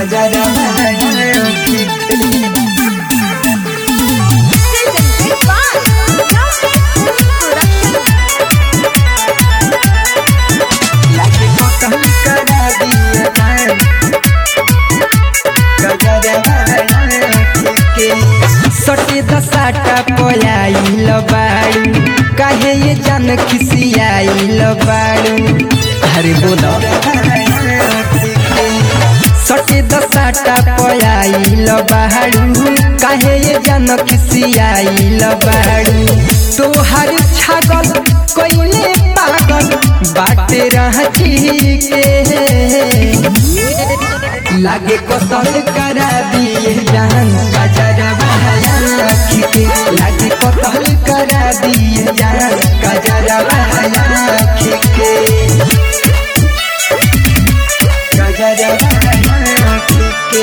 Presented by Love Production. सटे दसाटा पयाइल बाड़ू काहे ये जान खिसियाइल बाड़ू अरे बोलो सटे दसाटा पयाइल बाड़ू काहे ये जान खिसियाइल बाड़ू तोहर छागल कोइले पागल बाटे रहती के लागे कतल करा दिए जान गजरा बहाया के लागे कतल करा दिए जान गजरा बहाया के गजरा बहाया के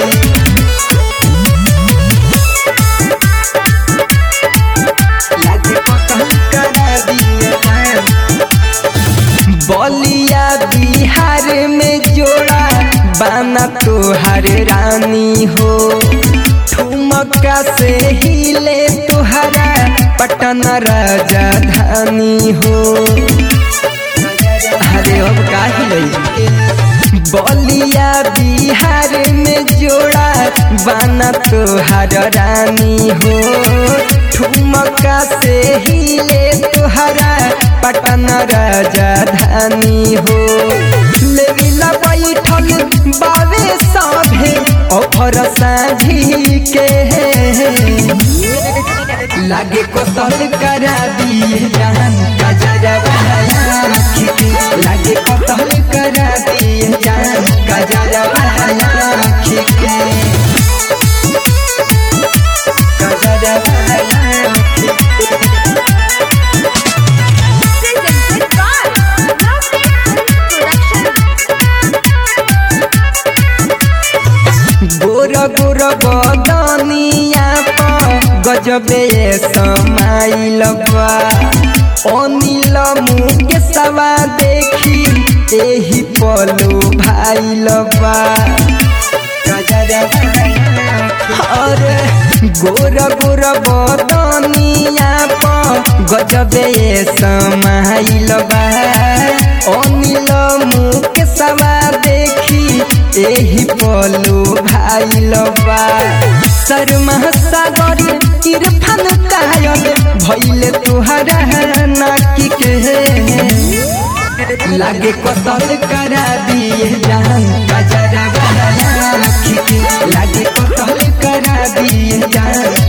लागे कतल करा दिए जान बलिया बिहार में जोड़ा बाना तोहर रानी हो ठुमका से हिले तोहरा पटन राजधानी हो अरे अब का हिले बलिया बिहार में जोड़ा बाना तोहर रानी हो ठुमका से हिले तोहरा पटन राजधानी हो लेविला बैठल बावे सभे ऑफर साझी के लागे कोतल करा दिए जान गजरा बहाया के लागे कोतल करा दिए जान गजरा बहाया के गजरा बहाया के Presented by Love Production. गोर गोर बदनिया पर गजबे समाइल बा अनिल मुके सवा देखी एही पलो भाइल बा अरे गोर गोर बदनिया पर गजबे समाइल बा अनिल मुके सवा देखी एही पलो भाइल बा शर्मा सागर इरफान कायल भइले तुहरा नाकी के लागे कतल करा दिए जान गजरा बहाया के लागे कतल करा दिए जान